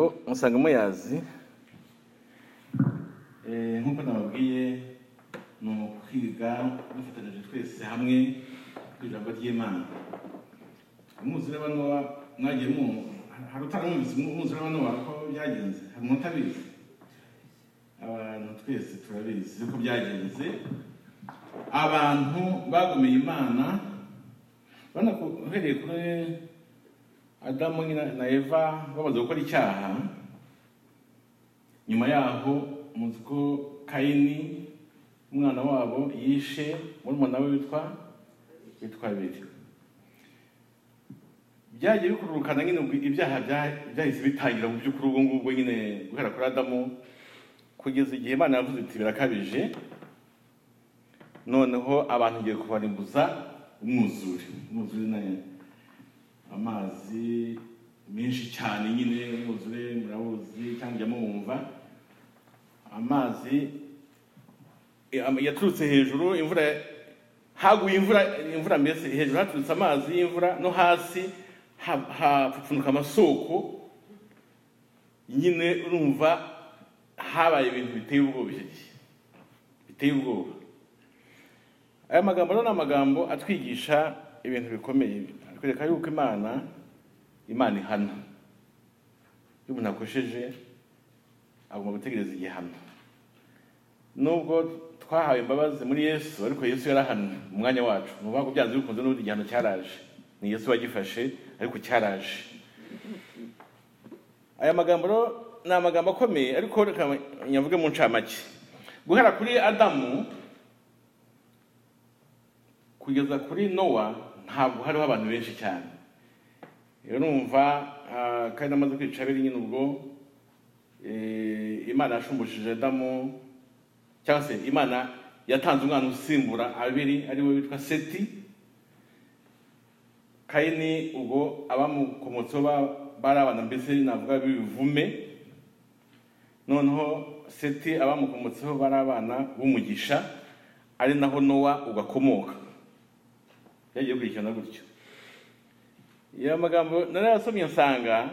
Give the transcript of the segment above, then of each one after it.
musanga muyazi nk'uko nababwiye ni ukwiga dufatanyije twese hamwe ku ijambo ry'imana umwuzure wa nowa mwagiye mwumva hari utaramwumvise umwuzure wa nowa ko byagenze hari umuntu utabizi abantu twese turabizi uko byagenze abantu bagomeye imana urabona ko uhereye kuri adamu na eva bamaze gukora icyaha nyuma yaho muzi ko kayini umwana wabo yishe murumuna we witwa witwa abiri byagiye bikururukana nyine ibyaha byahise bitangira mu by'ukuri ubwo ngubwo nyine guhera kuri adamu kugeza igihe imana yavuze iti birakabije noneho abantu ngiye kubarimbuza umwuzure umwuzure nayo amazi menshi cyane nyine umwuzure murabuzi cyangwa mumva amazi yaturutse hejuru imvura haguye imvura imvura mbese hejuru haturutse amazi y'imvura no hasi hapfupfunuka amasoko nyine urumva habaye ibintu biteye ubwoba icyo gihe biteye ubwoba aya magambo rero ni amagambo atwigisha ibintu bikomeye atwereka yuko imana imana ihana iyo umuntu akosheje agomba gutegereza igihano nubwo twahawe imbabazi muri yesu ariko yesu yarahanwe mu mwanya wacu ni ukuvuga ko byanze bikunze n'ubundi igihano cyaraje ni yesu wagifashe ariko cyaraje aya magambo rero ni amagambo akomeye ariko reka nyavuge mu ncamake guhera kuri adamu kugeza kuri nowa ntabwo hariho abantu benshi cyane rero numva kandi amaze kwica abiri nyine ubwo imana yashumbujije adamu cyangwa se imana yatanze umwana usimbura abiri ari we witwa seti kayini ubwo abamukomotseho bari abana mbese navuga b'ibivume noneho seti abamukomotseho bari abana b'umugisha ari naho nowa ugakomoka byagiye bikurikirana gutyo iyo magambo narayasomye nsanga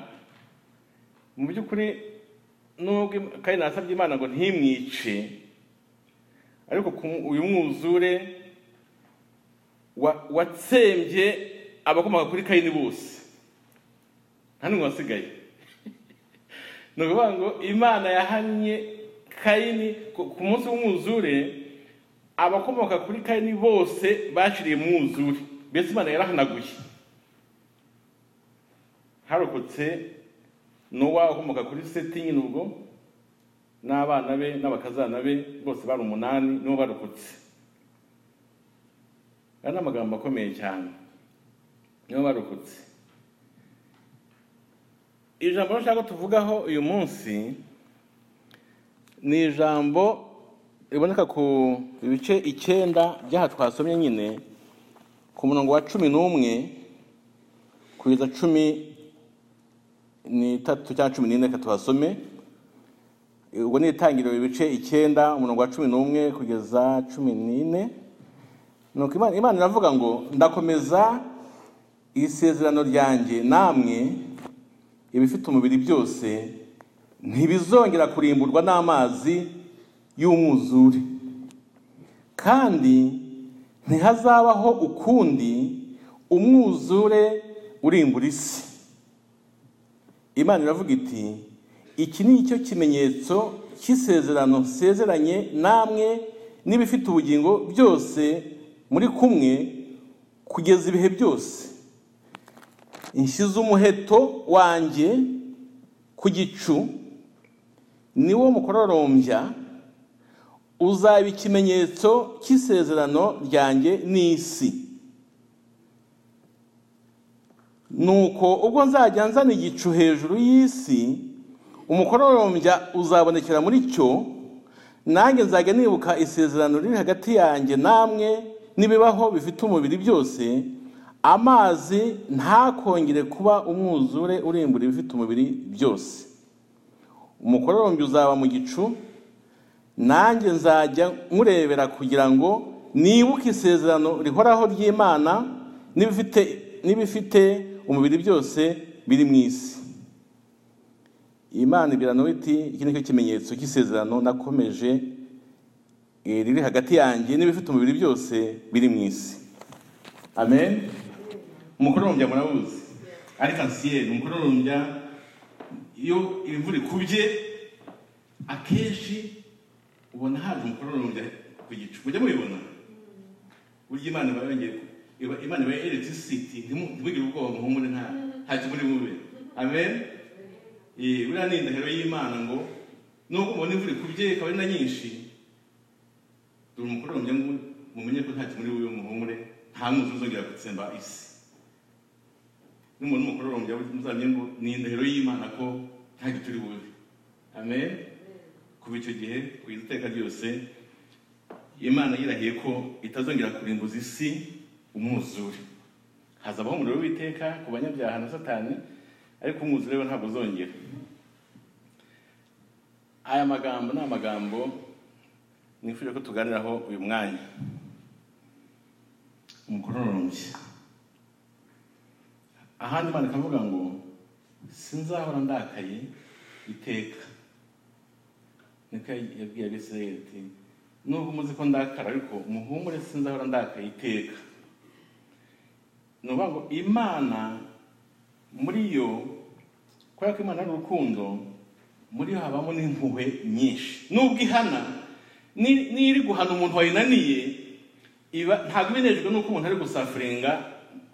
mu by'ukuri nubwo kandi nasabye imana ngo ntimwice ariko uyu mwuzure watsembye abakomoka kuri kayini bose nta n'umwe wasigaye ni ukuvuga ngo imana yahannye kayini ku munsi w'umwuzure abakomoka kuri kayini bose baciriye mu mwuzure mbese imana yarahanaguye harokotse nowa ukomoka kuri seti nyine ubwo n'abana be n'abakazana be bose bari umunani nibo barokotse aya ni amagambo akomeye cyane nibo barokotse ijambo nshaka tuvugaho uyu munsi ni ijambo riboneka ku bice icyenda by'aha twasomye nyine ku murongo wa cumi n'umwe kugeza cumi n'itatu cyangwa cumi n'ine reka tuhasome ubwo ni itangiriro ibice icyenda umurongo wa cumi n'umwe kugeza cumi n'ine nuko imana iravuga ngo ndakomeza isezerano ryanjye namwe ibifite umubiri byose ntibizongera kurimburwa n'amazi y'umwuzure kandi ntihazabaho ukundi umwuzure urimbura isi imana iravuga iti iki ni cyo kimenyetso cy'isezerano nsezeranye namwe n'ibifite ubugingo byose muri kumwe kugeza ibihe byose nshyize umuheto wanjye ku gicu niwo mukororombya uzaba ikimenyetso cy'isezerano ryanjye n'isi nuko ubwo nzajya nzana igicu hejuru y'isi umukororombya uzabonekera muri cyo nanjye nzajya nibuka isezerano riri hagati yanjye namwe n'ibibaho bifite umubiri byose amazi ntakongere kuba umwuzure urimbura ibifite umubiri byose umukororombya uzaba mu gicu nanjye nzajya murebera kugira ngo nibuke isezerano rihoraho ry'imana n'ibifite umubiri byose biri mu isi imana ibiranura iti iki ni cyo kimenyetso cy'isezerano nakomeje eh, riri hagati yanjye n'ibifite umubiri byose biri mu isi amen umukorombya murabuzi arikansiye ni umukorombya iyo imvura ikubye akenshi ubona haza umukorombya ku gicu mujya mubibona burya imana iba yongeye iba- imana iba yeretse isiti ntimu- ntimugire ubwoba muhumure nta ntacyo muri bube amen Eh, buriya ni indahiro y'imana ngo nubwo mubona imvura ikubye ikaba ari na nyinshi dore umukorombya ngo mumenye ko ntacyo muri bube muhumure nta mwuzu uzongera gutsemba isi n'umuntu w'umukorombya muzamenya ngo ni indahiro y'imana ko nta gicu uri bube amen kuva icyo gihe kugeza iteka ryose imana yirahiye ko itazongera kurimbuza isi umwuzure hazabaho umuriro w'iteka ku banyabyaha na satani ariko umwuzure we ntabwo uzongera aya magambo ni amagambo nifuje ko tuganiraho uyu mwanya umukororombya ahandi imana ikavuga ngo sinzahora ndakaye iteka niko yabwiye abisirayeli ati nubwo muzi ko ndakara ariko muhumure sinzahora ndakaye iteka ni ukuvuga ngo imana muri yo kubera ko imana ari urukundo muri yo habamo n'impuhwe nyinshi nubwo ihana ni- niyo iri guhana umuntu wayinaniye iba ntabwo iba inejwe n'uko umuntu ari gusafuringa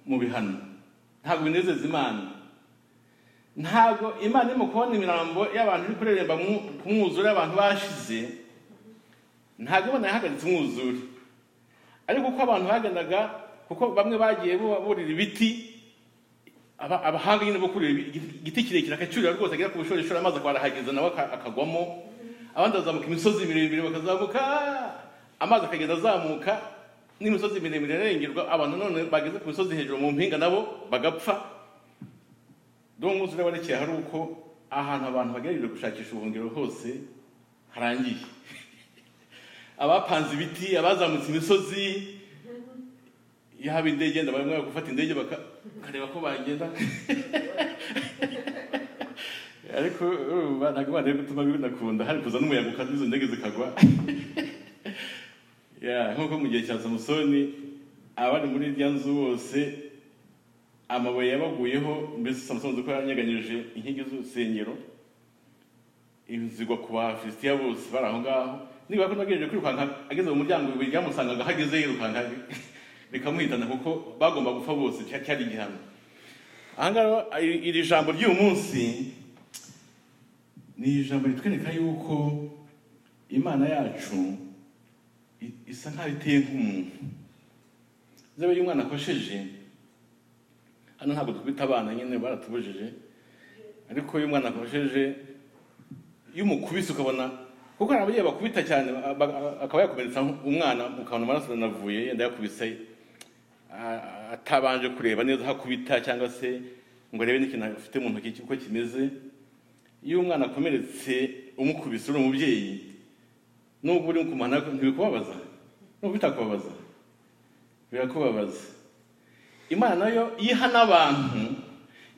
mu bihano ntabwo binezeza imana ntabwo imana irimo kubona imirambo y'abantu iri kureremba mu- ku mwuzure abantu bashize ntabwo imana yahagaritse umwuzure ariko uko abantu bagendaga kuko bamwe bagiye bu- burira ibiti aba- abahanga nyine bo kurira ibi- igiti kirekire akacyurira rwose agera ku bushorishori amazi akwarahageza nawe aka- akagwamo abandi bazamuka imisozi miremire bakazamuka amazi akagenda azamuka n'imisozi miremire irengerwa abantu none bageze ku misozi hejuru mu mpinga nabo bagapfa dore umwuzure warekeye hari uko ahantu abantu bagerageje gushakisha ubuhungiro hose harangiye abapanze ibiti abazamutse imisozi iyo haba indege yenda bamwe bari gufata indege baka- bakareba ko bagenda ariko urumva ntabwo imana iri gutuma binakunda hari kuza n'umuyaga ukaza izo ndege zikagwa Ya, nk'uko mu gihe cya samusoni abari muri rya nzu bose amabuye yabaguyeho mbese samusoni uzi ko yanyeganyije inkingi z'urusengero zigwa ku bafilisitiya bose bari aho ngaho niba ko nagejeje kwirukanka ageze mu muryango ibuye ryamusangaga aho ageze yirukanka rikamuhitana kuko bagomba gupfa bose cya- cyari igihano aha ngaha iri iri jambo ry'uyu munsi ni ijambo ritwereka yuko imana yacu i- isa nkaho iteye nk'umuntu zabe iyo umwana akosheje hano ntabwo twita abana nyine baratubujije ariko iyo umwana akosheje iyo umukubise ukabona kuko hari ababyeyi bakubita cyane ba- ba- akaba yakomeretsa umwana ukabona amaraso aranavuye yenda yakubise a- atabanje kureba neza aho akubita cyangwa se ngo arebe n'ikintu afite mu ntoki uko kimeze iyo umwana akomeretse umukubise uri umubyeyi nubwo uri kumana ntibikubabaza nubwo bitakubabaza birakubabaza imana nayo iha n'abantu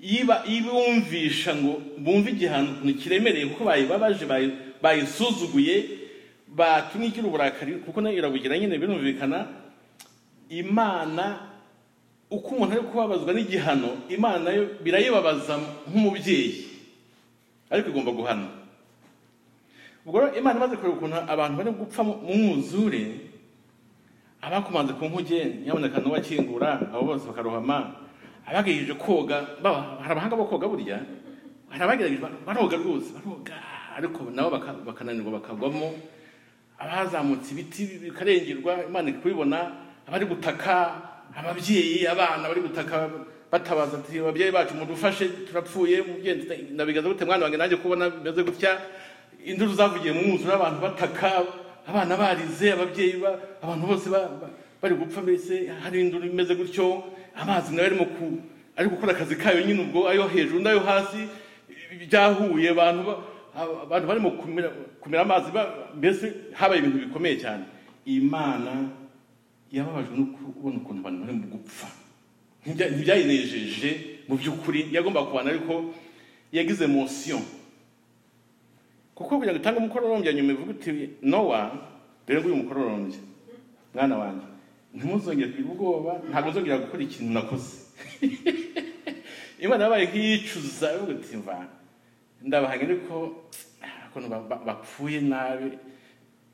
yiba ibumvisha ngo bumve igihano ukuntu kiremereye kuko bayibabaje bayi- bayisuzuguye batumye igira uburakari kuko nayo irabugira nyine birumvikana imana uko umuntu ari kubabazwa n'igihano imana yo birayibabaza nk'umubyeyi ariko igomba guhana ubwo rero imana imaze kureba ukuntu abantu bari gupfa mu mu mwuzure abakomanze ku nkuge nyaboneka n'uwakingura abo bose bakarohama abagerageje koga baba- hari abahanga bo koga burya hari abagerageje ba- baroga rwose baroga ariko nabo baka- bakananirwa bakagwamo abazamutse ibiti bikarengerwa imana iri kubibona abari gutaka ababyeyi abana bari gutaka batabaza ati ababyeyi bacu mudufashe turapfuye mubyeyi nabigaza gute mwana wanjye nanjye kubona bimeze gutya induru zavugiye mu mwuzure abantu bataka abana barize ababyeyi ba- abantu bose ba- ba- bari gupfa mbese hari induru imeze gutyo amazi nawe arimo ku ari gukora akazi kayo nyine ubwo ayo hejuru n'ayo hasi byahuye abantu ba- abantu barimo kumira kumira amazi ba- mbese habaye ibintu bikomeye cyane imana yababajwe no kubona ukuntu abantu bari mu gupfa Ntibya- ntibyayinejeje mu by'ukuri yagomba kubana ariko yagize emotion kuko kugira ngo utange umukororombya nyuma ivuga uti nowa dore nguyu mukororombya mwana wanjye ntimuzongere kugira ubwoba ntabwo uzongera gukora ikintu nakoze imana yabaye nk'iyicuza ivuga iti mva ndabahanye ariko ah, ukuntu ba- ba- bapfuye nabi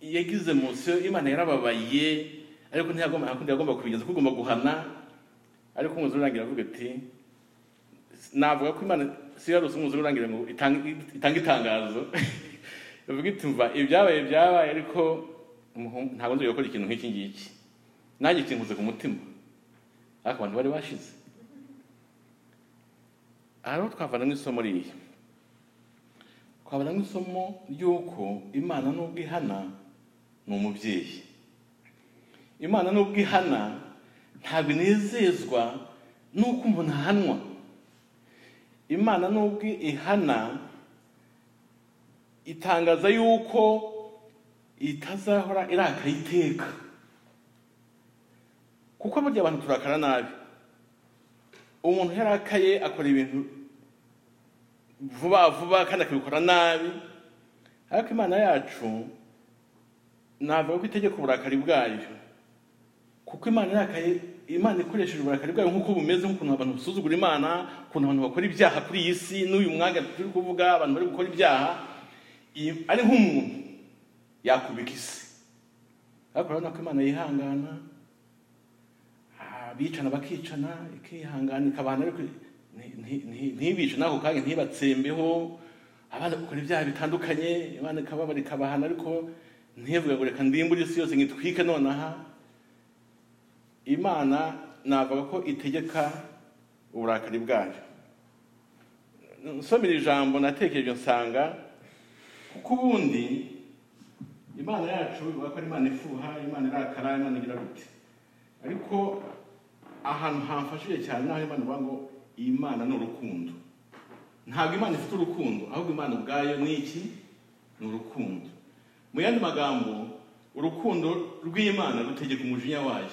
yagize munsi imana yarababaye ariko ntiyagomba nta kundi yagomba kubigeza kuko ugomba guhana ariko umwuzure urangira avuga ati navuga ko imana si yarose umwuzure urangira ngo itange itange itangazo ivuga iti mva ibyabaye byabaye ariko umuhungu- ntabwo nzongera gukora ikintu nk'iki ngiki nanjye kinkuze ku mutima ariko abantu bari bashize aha rero twavana nk'isomo ririya twabona nk'isomo ry'uko imana n'ubwo ihana ni umubyeyi imana n'ubwo ihana ntabwo inezezwa n'uko umuntu ahanwa imana n'ubwo ihana itangaza yuko itazahora irakara iteka kuko burya abantu turakara nabi umuntu yarakaye akora ibintu vuba vuba kandi akabikora nabi ariko imana yacu navuga ko itegeka uburakari bwayo kuko imana irakaye imana ikoresheje uburakari bwayo nk'uko bumeze nk'ukuntu abantu basuzugura imana ukuntu abantu bakora ibyaha kuri iyi si n'uyu mwanya turi kuvuga abantu bari gukora ibyaha iyi- ari nk'umuntu yakubika isi ariko urabona ko imana yihangana abicana bakicana ikihangana ikabana ariko nti- nti- nti- ntibice n'ako kanya ntibatsembeho abana bakora ibyaha bitandukanye imana ikababara ikabahana ariko ntivuge ngo reka ndimbure isi yose ngitwike nonaha imana navuga ko itegeka uburakari bwayo nsomera ijambo natekereje nsanga kuko ubundi imana yacu ivuga ko ari imana ifuha imana irakara imana igira gute ariko ahantu hamfashije cyane naho imana ivuga ngo iyi mana ni urukundo ntabwo imana ifite urukundo ahubwo imana ubwayo ni iki ni urukundo mu yandi magambo urukundo rw'imana rutegeka umujinya wayo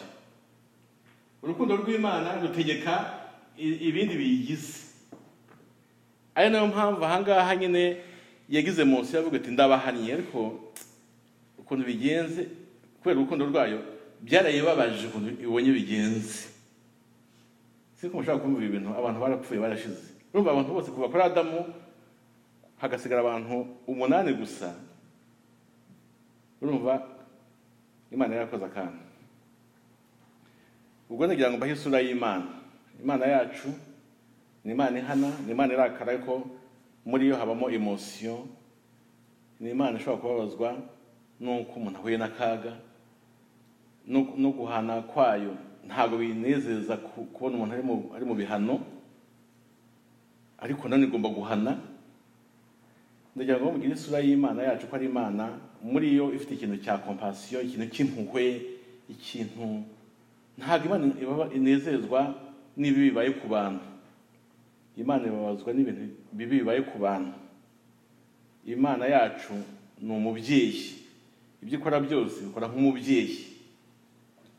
urukundo rw'imana rutegeka i- ibindi biyigize ari nayo mpamvu ahangaha nyine yagize munsi yavuga ati ndabahannye ariko ukuntu bigenze kubera urukundo rwayo byarayibabaje ukuntu ibonye bigenze si ko mushobora kumva ibi bintu abantu barapfuye barashize urumva abantu bose kuva kuri adamu hagasigara abantu umunani gusa urumva imana yarakoze akantu ubwo nagira ngo mbahe isura y'imana imana yacu ni imana ihana ni imana irakara ariko muri yo habamo emosiyo ni imana ishobora kubabazwa n'uko umuntu ahuye n'akaga no no guhana kwayo ntabwo binezeza ku- kubona umuntu ari mu- ari mu bihano ariko nanone igomba guhana ndagira ngo mugire isura y'imana yacu ko ari imana muri yo ifite ikintu cya kompasiyo ikintu cy'impuhwe ikintu ntabwo imana ibaba- inezezwa n'ibibi bibaye ku bantu imana ibabazwa n'ibintu bibi bibaye ku bantu imana yacu ni umubyeyi ibyo ikora byose ikora nk'umubyeyi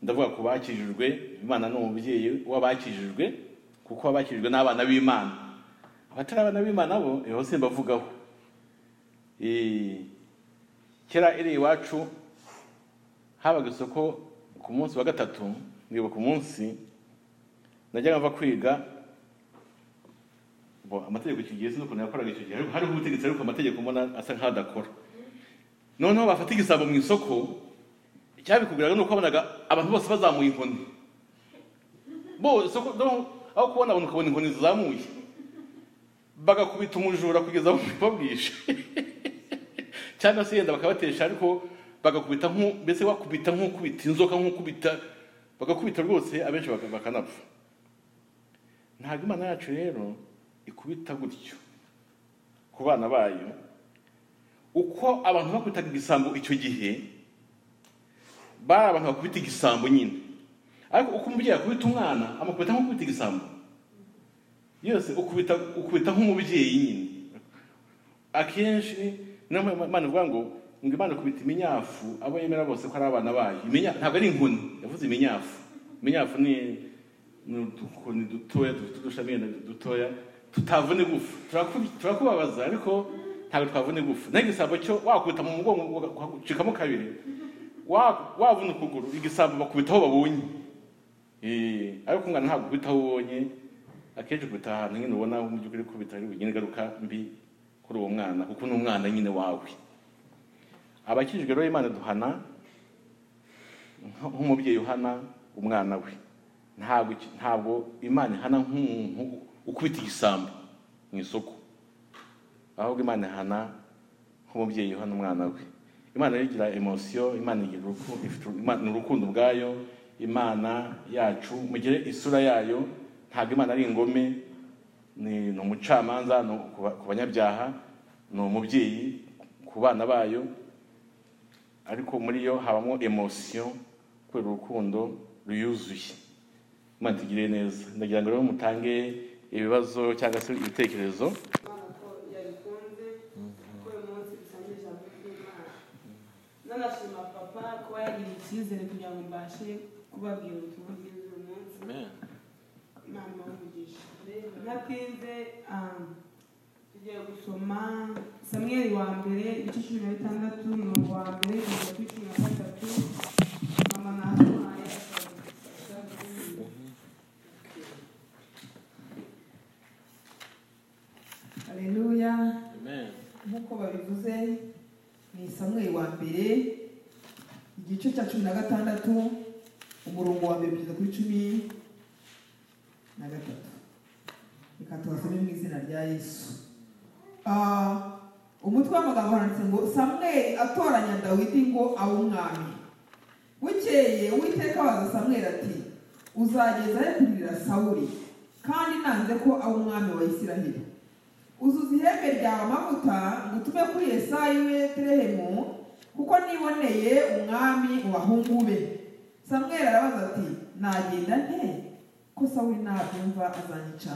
ndavuga ku bakijijwe imana ni umubyeyi w'abakijijwe kuko abakijijwe n'abana b'imana abatari abana b'imana bo ibiho simbavugaho Eh, kera iri iwacu habaga isoko ku munsi wa gatatu nibuka umunsi najyaga mva kwiga bo amategeko icyo gihe sinzi ukuntu yakoraga icyo gihe ariko hariho ubutegetsi ariko amategeko mbona asa nk'adakora noneho bafata igisabo mu isoko icyabikubwiraga ni uko wabonaga abantu bose bazamuye inkoni bose uko- no, aho kubona abantu ukabona inkoni zizamuye bagakubita umujura kugeza babwishe cyangwa se yenda bakabatesha ariko bagakubita nk'u- mbese bakubita nk'ukubita inzoka nk'ukubita bagakubita rwose abenshi baka- bakanapfa ntabwo imana yacu rero ikubita gutyo ku bana bayo uko abantu bakubitaga igisambo icyo gihe bari abantu bakubita igisambo nyine ariko uko umubyeyi akubita umwana amukubita nk'ukubita igisambo yose ukubita ukubita nk'umubyeyi nyine akenshi niyo mpamvu imana ivuga ngo ngo imana ikubita iminyafu abo yemera bose ko ari abana bayo Iminya- ntabwo ari inkoni yavuze iminyafu iminyafu ni ni udukoni dutoya dufite udushami yenda dutoya tutavuna igufa Turaku- turakubabaza ariko ntabwo twavuna igufa naho igisabo cyo wakubita mu mugongo ugacikamo kabiri wa- wavuna ukuguru igisabo bakubitaho babonye Eh, ariko umwana ntabwo ukubitaho ubonye akenshi ukubita ahantu nyine ubona mu by'ukuri kubita ari bugire ingaruka mbi kuri uwo mwana kuko ni umwana nyine wawe abakijijwe rero imana duhana nka- nk'umubyeyi uhana umwana we ntabwo iki- ntabwo imana ihana nk'umuntu ukubita igisambo mu isoko ahubwo imana ihana nk'umubyeyi uhana umwana we imana yo igira emosiyo imana igira uruku- ifite uru- Imana ni urukundo ubwayo imana yacu mugire isura yayo ntabwo imana ari ingome ni ni umucamanza ni ukuba- ku banyabyaha ni umubyeyi ku bana bayo ariko muri yo habamo emosiyo kubera urukundo ruyuzuye imana itugirire neza ndagira ngo rero mutange ibibazo cyangwa se ibitekerezo imana ko yabikunze ko uyu munsi dusangiye ijambo ry'imana nanashima papa kuba yagiriye icyizere kugira ngo mbashe kubabwira ubutumwa bwiza uyu munsi imana ibamugisha ntatinze ah, tugiye gusoma samweri wa mbere ibice cumi na bitandatu umurongo wa mbere kugeza kuri cumi na gatatu mama nahaye Haleluya. Nk'uko babivuze ni Samuel wa mbere igice cya cumi na gatandatu umurongo wa mbere kugeza kuri cumi na gatatu. Reka tubasome mu izina rya Yesu. Ah, umutwe w'amagambo handitse ngo Samuel atoranya Dawidi ngo abe umwami. Bukeye Uwiteka abaza Samuel ati uzageza he kurira Sawuli kandi nanze ko abe umwami wa Isiraheli. uzuza ihembe ryawe amavuta ngo utume kuri yesayi we betelehemu kuko niboneye umwami mu bahungu be samweli arabaza ati nagenda nte ko sawuli nabyumva azanyica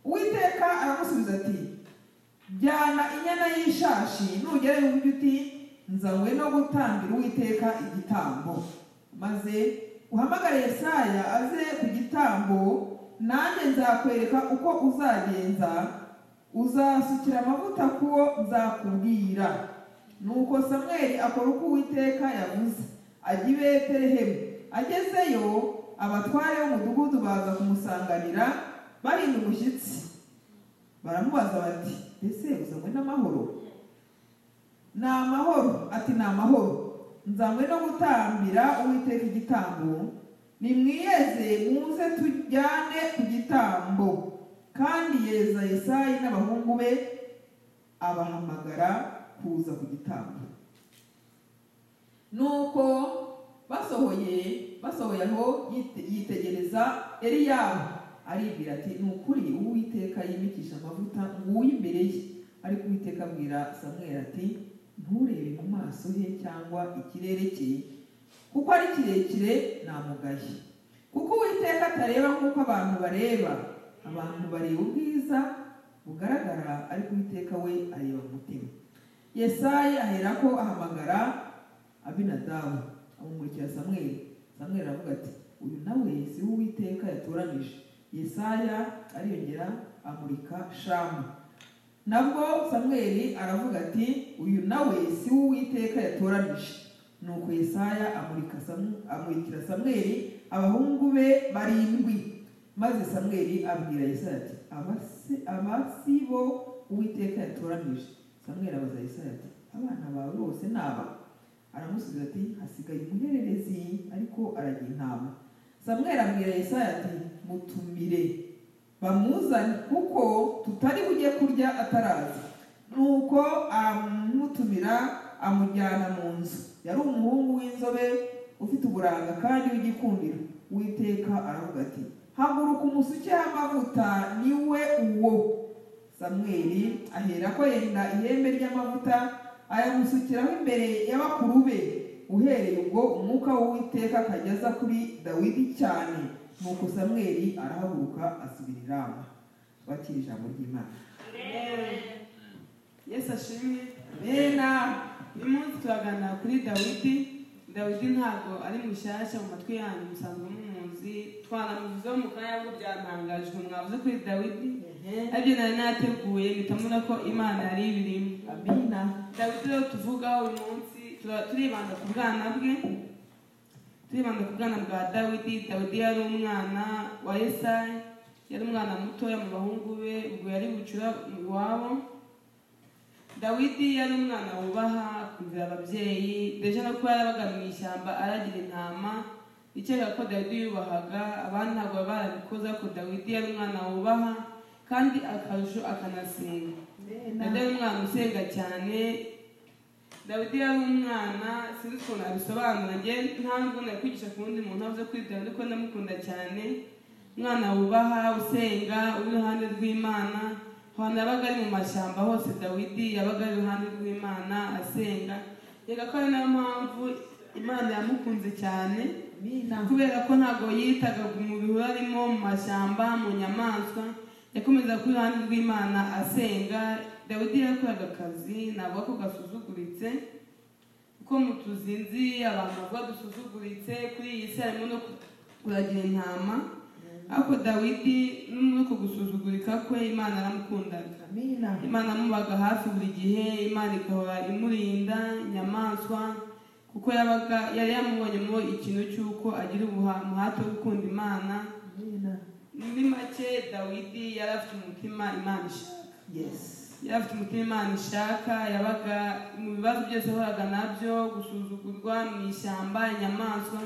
uwiteka aramusubiza ati jyana inyana y'ishashi nugera yumve uti nzanywe no gutambira uwiteka igitambo maze uhamagare yesaya aze ku gitambo nanjye nzakwereka uko uzagenza uzasukira amavuta ku wo nzakubwira nuko samweli akora uko uwiteka yavuze ajya i betelehemu agezeyo abatware b'umudugudu baza kumusanganira barinda umushyitsi baramubaza bati ese uzanywe n'amahoro ni amahoro ati ni amahoro nzanywe no gutambira uwiteka igitambo nimwiyeze muze tujyane ku gitambo kandi yeza yesayi n'abahungu be abahamagara kuza ku gitambo nuko basohoye basohoye aho yite- yitegereza eliyabu aribwira ati ni ukuri uwiteka yimikisha amavuta nguyu imbere ye ariko uwiteka abwira samweli ati nturebe mu maso he cyangwa ikirere cye kuko ari kirekire namugaye kuko uwiteka atareba nk'uko abantu bareba abantu bareba ubwiza bugaragara ariko uwiteka we areba mu mutima yesayi aherako ahamagara abinadabu amumurikira samweli samweli aravuga ati uyu nawe si we uwiteka yatoranije yesaya ariyongera amurika shamu nabwo samweli aravuga ati uyu nawe si we uwiteka yatoranije nuko yesaya amurika Samu- amurikira samweli abahungu be barindwi maze samweli abwira yesaya ati "Aba si- aba si bo uwiteka yatoranije samweli abaza yesaya ati abana bawe bose ni aba aramusubiza ati hasigaye umuhererezi ariko aragira intama samweli abwira yesaya ati mutumire bamuzane kuko tutari bujye kurya ataraza nuko amutumira amujyana mu nzu yari umuhungu w'inzobe ufite uburanga kandi w'igikundiro uwiteka aravuga ati haguruka umusukeho amavuta ni we uwo samweli aherako yenda ihembe ry'amavuta ayamusukiraho imbere y'abakuru be uhereye ubwo umwuka w'uwiteka akajya aza kuri dawidi cyane nuko samweli arahaguruka asubira i rama twakira ijambo ry'imana yesu ashimwe bena uyu munsi turaganira kuri dawidi dawidi ntabwo ari mushyashya mu matwi yanyu musanzwe mumuzi twanamuvuzeho mu kanya ngo byantangajwe mwavuze kuri dawidi nabyo nari nateguye bitamubona ko imana yari ibirimo amina dawidi rero tuvugaho uyu munsi tuba- turibanda ku bwana bwe turibanda ku bwana bwa dawidi dawidi yari umwana wa yesayi yari umwana mutoya mu bahungu be ubwo yari bucura iwabo dawidi yari umwana wubaha akumvira ababyeyi deje no kuba yarabaga mu ishyamba aragira intama ikeka ko dawidi yubahaga abandi ntabwo baba barabikoze ariko dawidi yari umwana wubaha kandi akarusho akanasenga dawidi yari umwana usenga cyane dawidi yari umwana sinzi ukuntu abisobanura njye nta n'ukuntu yakwigisha ku wundi muntu avuze kuri dawidi ko ndamukunda cyane umwana wubaha usenga uri iruhande rw'imana ahantu yabaga ari mu mashyamba hose dawidi yabaga ari iruhande rw'imana asenga reka ko ari nayo mpamvu imana yamukunze cyane amina kubera ko ntabwo yitaga mu bihuru arimo mu mashyamba mu nyamaswa yakomezaga kuri iruhande rw'imana asenga dawidi yakoraga akazi navuga ko gasuzuguritse kuko mu tuzinzi abantu bavuga dusuzuguritse kuri iyi si harimo no kuragira intama ariko dawidi no ku gusuzugurika kwe imana yaramukundaga amina imana amubaga hafi buri gihe imana ikahora imurinda inyamaswa kuko yabaga yari yamubonyemo ikintu cy'uko agira ubuha- umuhate wo gukunda imana amina muri make dawidi yari afite umutima imana ishaka yesi yari afite umutima imana ishaka yabaga mu bibazo byose yahoraga nabyo gusuzugurwa mu ishyamba inyamaswa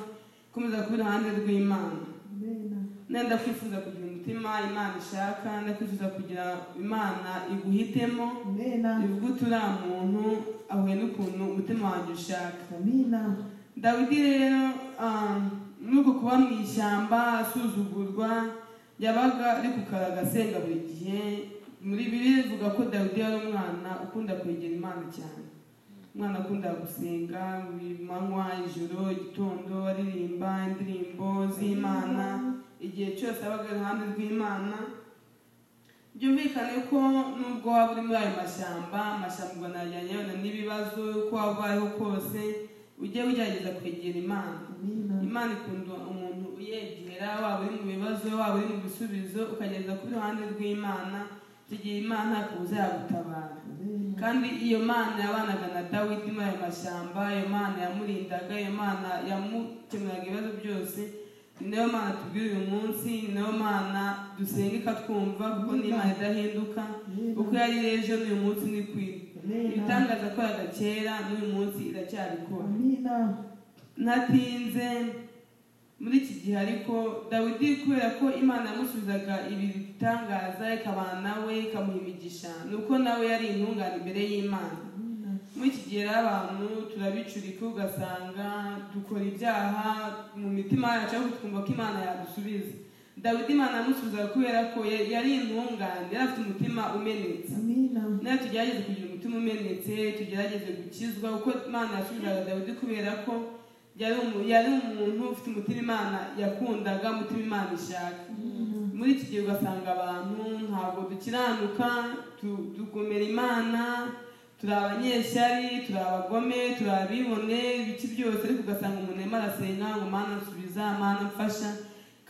ikomeza kuba iruhande rw'imana amina nenda kwifuza kugira umutima imana ishaka ndakwifuza kugira imana iguhitemo amina bivuga uti uriya muntu ahuye n'ukuntu umutima wanjye ushaka amina dawidi rero ah, muri uku kuba mu ishyamba asuzugurwa yabaga ari kukara agasenga buri gihe muri bibiri bivuga ko dawidi yari umwana ukunda kwegera imana cyane umwana akunda gusenga buri manywa ijoro igitondo aririmba indirimbo z'imana igihe cyose abaga iruhande rw'imana byumvikane ko nubwo waba uri muri ayo mashyamba amashyamba ubona yajyanye yabona n'ibibazo uko waba ubayeho kose ujye ugerageza kwegera imana amina imana ikunda umuntu uyegera waba uri mu bibazo waba uri mu bisubizo ukageza ku ruhande rw'imana tugiye imana kuza yagutabara amina kandi iyo mana yabanaga na dawidi muri ayo mashyamba iyo mana yamurindaga iyo mana yamukemuraga ibibazo byose ni nayo mana tubwira uyu munsi ni nayo mana dusenga ikatwumva kuko ni imana idahinduka uko yari ejo n'uyu munsi ni kwira amina ibitangaza yakoraga kera n'uyu munsi iracyabikora amina natinze muri iki gihe ariko dawidi kubera ko imana yamusubizaga ibi bitangaza ikabana nawe ikamuha imigisha ni uko nawe yari intungane imbere y'imana muri iki gihe rero abantu turabicurika ugasanga dukora ibyaha mu mitima yacu ariko twumva ko imana yadusubiza dawidi imana yamusubizaga kubera ko yari yari intungane yari afite umutima umenetse amina nawe tugerageze kugira umutima umenetse tugerageze gukizwa kuko imana yasubizaga dawidi kubera ko yari umu- yari umuntu ufite umutima imana yakundaga umutima imana ishaka muri iki gihe ugasanga abantu ntabwo dukiranuka tu- tugomera imana turi abanyeshyari turi abagome turi abibone ibiki byose ariko ugasanga umuntu arimo arasenga ngo mana nsubiza mana mfasha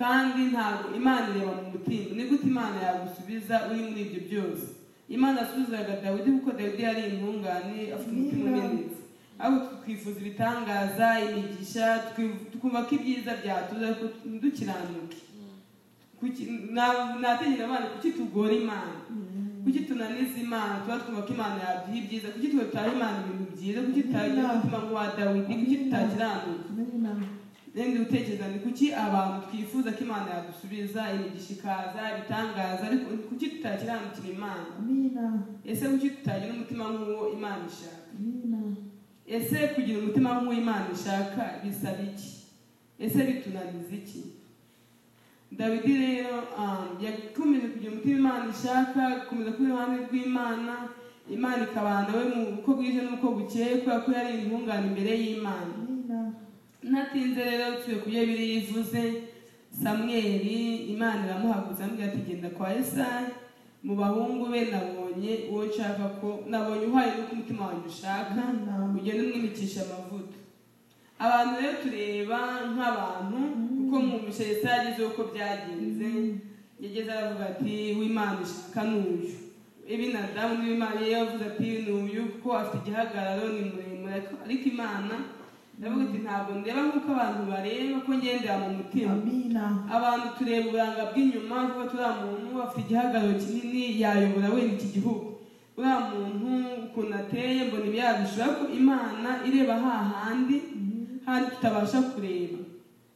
kandi ntabwo imana ireba mu mutima ni gute imana yagusubiza uri muri ibyo byose imana yasubizaga dawidi kuko dawidi yari intungane afite umutima umenetse ahubwo twifuza ibitangaza imigisha twi- tukumva ko ibyiza byatuza ariko ntidukiranuke Kuki- na- nategera abana kuki tugora imana kuki tunaniza imana tuba twumva ko imana yaduha ibyiza kuki twe tutaha imana ibintu byiza kuki tutagira umutima nk'uwa dawidi kuki tutakiranuka amina n'ibindi gutekereza ni kuki abantu twifuza ko imana yadusubiza imigisha ikaza ibitangaza ariko kuki tutakiranukira imana amina ese kuki tutagira umutima nk'uwo imana ishaka amina ese kugira umutima nk'uw'imana ishaka bisaba iki ese bitunaniza iki dawidi rero um, yakomeje kugira umutima imana ishaka gukomeza kuba iruhande rw'imana imana ikabana we mu uko bwije n'uko bukeye kubera ko yari intungane imbere y'imana amina natinze rero tuye ku byo biri yivuze samweli imana iramuhagurutsa amubwira ati genda kwa esayi mu bahungu be nabonye uwo nshaka ko nabonye uhaye n'uko umutima wanjye ushaka ugenda umwimikisha amavuta abantu rero tureba nk'abantu kuko mu mishayi yagezeho uko byagenze yageze aravuga ati w'imana ishaka ni uyu ibinadamu n'imana ye yavuze ati ni uyu kuko afite igihagararo ni muremure ariko imana ndavuga ati ntabwo ndeba nk'uko abantu bareba ko ngendera mu mutima amina abantu tureba uburanga bw'inyuma kuko turiya muntu afite igihagararo kinini yayobora wenda iki gihugu uriya muntu ukuntu ateye mbona ibyabishura ariko imana ireba hahandi handi tutabasha kureba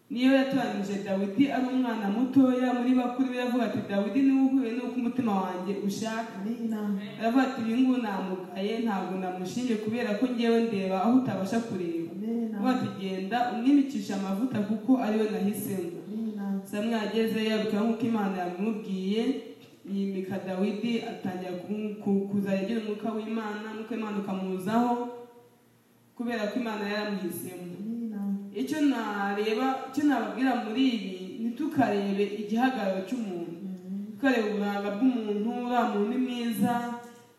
niyo yatoranije dawidi ari umwana mutoya muri bakuru be aravuga ati dawidi niwe uhuye n'uko umutima wanjye ushaka amina aravuga ati uyu nguyu namugaye ntabwo namushimye kubera ko ngewe ndeba aho utabasha kureba amina aravuga ati genda umwimicisha amavuta kuko ariwe nahisemo amina samweli agezeyo abikora nk'uko imana yabimubwiye yimika dawidi atangira ku- ku- kuzajya agira umwuka w'imana nk'uko imana ukamuzaho kubera ko imana yaramuhisemo amina icyo nareba icyo nababwira muri ibi ntitukarebe igihagararo cy'umuntu tukareba uburanga bw'umuntu uriya muntu ni mwiza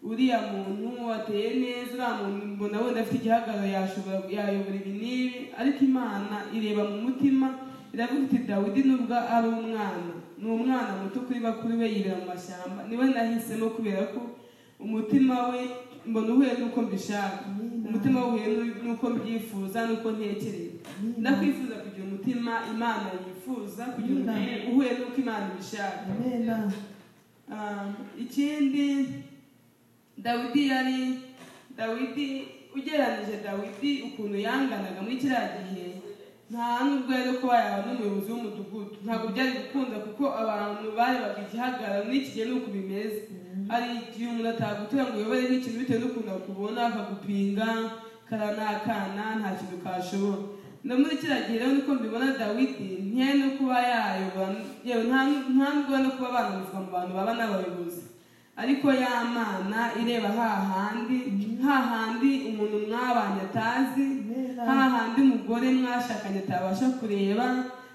uriya muntu ateye neza uriya muntu mbona wenda afite igihagararo yashobora yayobora ibi n'ibi ariko imana ireba mu mutima iravuga iti dawidi nubwo ari umwana ni umwana muto kuri bakuru be yibera mu mashyamba niwe nahisemo kubera ko umutima we mbona uhuye n'uko mbishaka umutima we uhuye n'u- n'uko mbyifuza n'uko ntekereza ndakwifuza kugira umutima imana yifuza kugira umutima uhuye n'uko imana ibishaka amina Um, ikindi dawidi yari dawidi ugereranije dawidi ukuntu yanganaga muri kiriya gihe nta nubwo yari kuba yaba n'umuyobozi w'umudugudu ntabwo byari gukunda kuko abantu barebaga igihagararo n'iki gihe n'uko bimeze hari igihe umuntu atagutura ngo uyobore n'ikintu bitewe n'ukuntu akubona akagupinga kara ni akana nta kintu kashobora no muri kiriya gihe rero niko mbibona dawidi ntiyari no kuba yayobora yewe nta nta nubwo no kuba bananizwa mu bantu baba n'abayobozi ariko ya mana ireba hahandi hahandi umuntu mwabanye atazi hahandi umugore mwashakanye atabasha kureba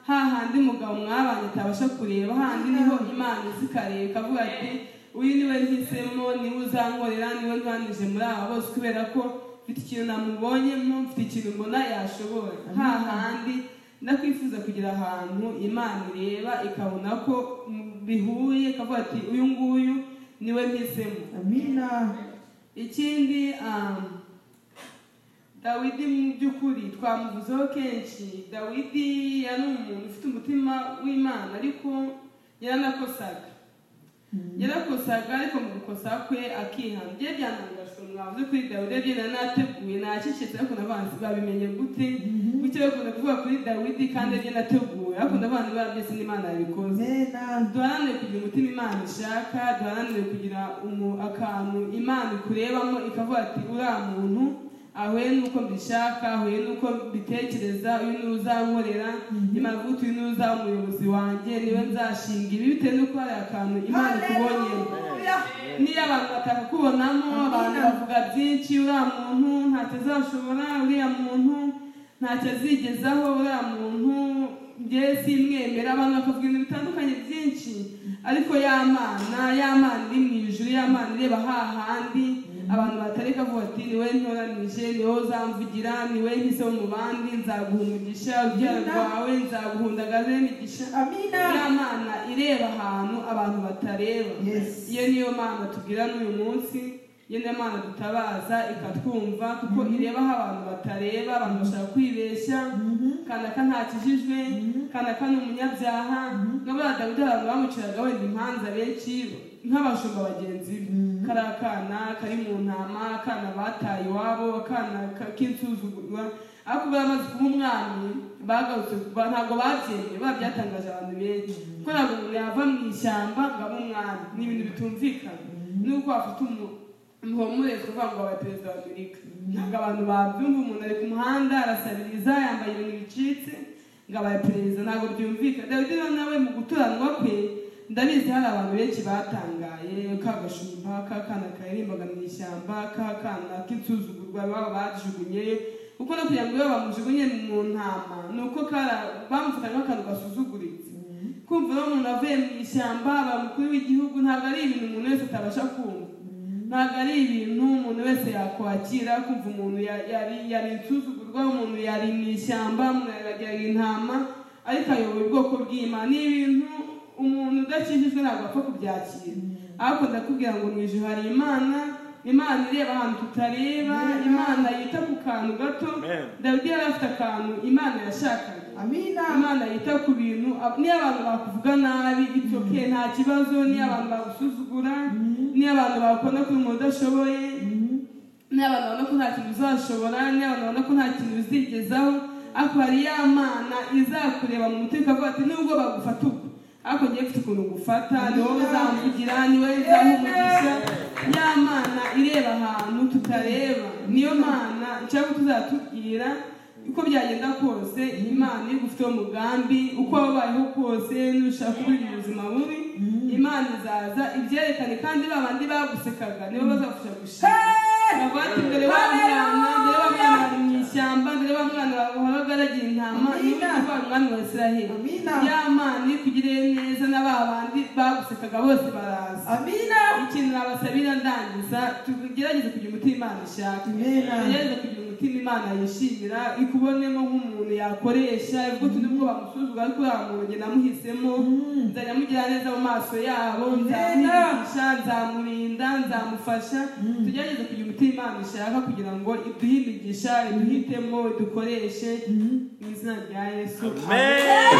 hahandi umugabo mwabanye atabasha kureba hahandi niho imana izikareba ikavuga ati uyu niwe nhisemo niwe uzankorera niwe ntanije muri aba bose kubera ko mfite ikintu namubonyemo mfite ikintu mbona yashobora hahandi ndakwifuza kugira ahantu imana ireba ikabona ko bihuye ikavuga ati uyu nguyu niwe mpisemo amina ikindi um, dawidi mu by'ukuri twamuvuzeho kenshi dawidi yari umuntu ufite umutima w'imana ariko yaranakosaga yarakosaga ariko mu gukosa kwe akihana ibyo byanangajwe mwavuze kuri dawidi ibyo nari nateguye nacecetse ariko n'abantu babimenye gute gutya bakunda kuvuga kuri dawidi kandi ibyo nateguwe ariko n'abantu barabyese n'imana yabikoze amina duharanire kugira umutima imana ishaka duharanire kugira umu- akantu imana ikurebamo ikavuga ati uriya muntu ahuye n'uko mbishaka ahuye n'uko mbitekereza uyu niwe uzankorera imana ivuga iti uyu niwe uzaba umuyobozi wanjye niwe nzashinga ibi bitewe n'uko hari akantu imana ikubonyemo Haleluya. niyo abantu batakubonamo abantu bavuga byinshi uriya muntu ntacyo azashobora uriya muntu ntacyo azigezaho uriya muntu njye simwemera abantu bakavuga ibintu bitandukanye byinshi ariko ya mana ya mana iri mu ijuru ya mana ireba hahandi abantu batareka avuga ati niwe ntoranije niwe uzamvugira niwe nkiseho mu bandi nzaguha umugisha urubyaro rwawe nzaguhundagaze n'imigisha amina ya mana ireba ahantu abantu batareba Yes. iyo niyo mana tubwira n'uyu munsi iyo niyo mana dutabaza ikatwumva kuko ireba aho abantu batareba abantu bashobora kwibeshya kanaka ntakijijwe kanaka ni umunyabyaha n'abana dawidi hari abantu bamuciraga wenda imanza benshi nk'abashumba bagenzi be kariya kana kari mu ntama akana bataye iwabo akana ka- k'insuzugurwa ariko baramaze kuba umwami bagarutse ba- ntabwo babyemeye babyatangaje abantu benshi kuko ntabwo umuntu yava mu ishyamba ngo abe umwami ni ibintu bitumvikana nuko wafata umu- umuhumuriza kuvuga ngo aba perezida wa amerika ntabwo abantu babyumva umuntu ari ku muhanda arasabiriza yambaye ibintu bicitse ngo abaye perezida ntabwo byumvikana dawidi rero nawe mu guturanwa kwe ndabizi hari abantu benshi batangaye ka gashumba ka kana karirimbaga mu ishyamba ka kana k'insuzugurwa baba bajugunye kuko no kugira ngo iyo bamujugunye mu ntama ni uko kara- bamufata nk'akantu gasuzuguritse kumva rero umuntu avuye mu ishyamba aba umukuru w'igihugu ntabwo ari ibintu umuntu wese atabasha kumva ntabwo ari ibintu umuntu wese yakwakira kumva umuntu ya- yari yari insuzugurwa umuntu yari mu ishyamba umuntu yari intama ariko ayobora ubwoko bw'imana ni ibintu umuntu udakijijwe ntabwo apfa kubyakira ariko ndakubwira ngo mu ijoro hari imana imana ireba ahantu tutareba imana yita ku kantu gato Amen. dawidi yari afite akantu imana yashakaga amina imana yita ku bintu ab- niyo abantu bakuvuga nabi ipfa ke nta kibazo niyo abantu bagusuzugura niyo abantu bakubona ko uri umuntu udashoboye niyo abantu babona ko nta kintu uzashobora niyo abantu babona ko nta kintu uzigezaho ariko hari ya mana izakureba mu mutima ikavuga ati nubwo bagufata ubwo ariko ngiye mfite ukuntu ngufata ni wowe uzamvugira ni wowe uzaha umugisha ya mana ireba ahantu tutareba niyo mana nshaka ko tuzatubwira uko byagenda kose imana iyo igufiteho umugambi uko waba ubayeho kose n'ushaka kubigira ubuzima bubi imana izaza ibyerekane kandi ba bandi bagusekaga nibo bazagufasha gushima bavati mbere wa mwana mbere wa mwana ari mu ishyamba mbere wa mwana wabaga aragira intama niwe wa mwana wa israheli Amina. ya mana iyo ikugiriye neza na ba bandi bagusekaga bose baraza amina ikintu nabasabira ndangiza tugerageze kugira umutima imana ishaka Amina. tugerageze kugira umutima imana yishimira ikubonemo nk'umuntu yakoresha ubwo turi bwo bamusuzugura ariko uriya muntu njye namuhisemo nzajya amugira neza mu maso yabo nzamwigisha nzamurinda nzamufasha tugerageze kugira umutima imana ishaka kugira ngo iduhe imigisha iduhitemo idukoreshe mu izina rya yesu Amen.